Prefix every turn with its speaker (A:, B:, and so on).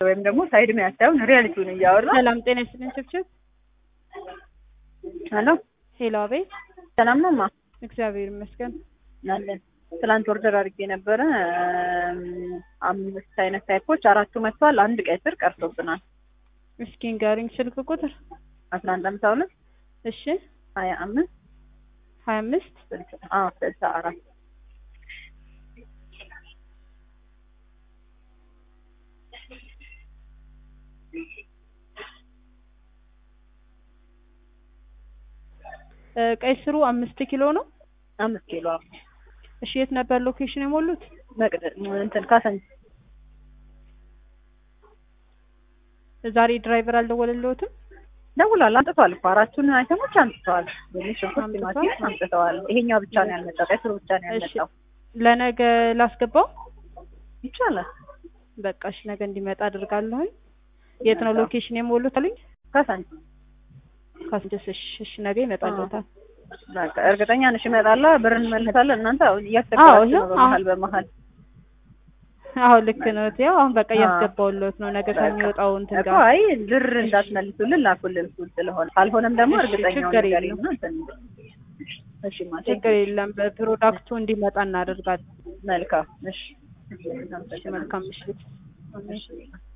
A: ወይም ደግሞ ሳይድ መያዝ ሳይሆን ሪያሊቲውን እያወራ
B: ሰላም ጤና ይስጥልኝ ችብችብ
A: ሄሎ
B: ሄሎ አቤት
A: ሰላም ነው ማ
B: እግዚአብሔር ይመስገን
A: አለን ትላንት ኦርደር አድርጌ ነበረ አምስት አይነት ታይፖች አራቱ መጥተዋል አንድ ቀይ ስር ቀርቶብናል
B: እስኪ ንገሪኝ ስልክ ቁጥር
A: አስራ አንድ አምሳ ሁለት
B: እሺ
A: ሀያ አምስት
B: ሀያ አምስት
A: አዎ ስልሳ አራት
B: ቀይ ስሩ አምስት ኪሎ ነው
A: አምስት ኪሎ
B: እሺ የት ነበር ሎኬሽን የሞሉት
A: መቅደ እንትን ካሰንች
B: ዛሬ ድራይቨር አልደወለልዎትም
A: ደውሏል አንጥተዋል እኮ አራቱን አይተሞች አንጥተዋል ድንች ሽንኩርት
B: አምጥተዋል?
A: ቲማቲም አንጥተዋል ይሄኛው ብቻ ነው ያልመጣው ቀይ ስሩ ብቻ ነው
B: እሺ
A: ያልመጣው
B: ለነገ ላስገባው
A: ይቻላል
B: በቃ እሺ ነገ እንዲመጣ አድርጋለሁኝ የት ነው ሎኬሽን የሞሉት አሉኝ
A: ካሰንች
B: ካስደስ እሺ እሺ ነገ ይመጣልዎታል
A: በቃ እርግጠኛ ነሽ ይመጣላ ብር እንመልሳለን እናንተ አሁን
B: አዎ፣
A: እያስቸገራችሁ ነው
B: ይኸው
A: በመሀል በመሀል
B: አዎ ልክ ነው ያው አሁን በቃ
A: አዎ።
B: እያስገባውልዎት ነው ነገ
A: በቃ
B: ከሚወጣው እንትን
A: እኮ
B: ጋር
A: አይ ብር እንዳትመልሱልን ላኩልን ፉል ስለሆነ ካልሆነም ደግሞ
B: እሺ፣
A: እርግጠኛው
B: ችግር
A: ነገር
B: የለም።
A: ይሁን እንትን እሺ ማ
B: ችግር የለም በፕሮዳክቱ እንዲመጣ እናደርጋለን
A: መልካም እሺ
B: እሺ መልካም ምሽት
A: እሺ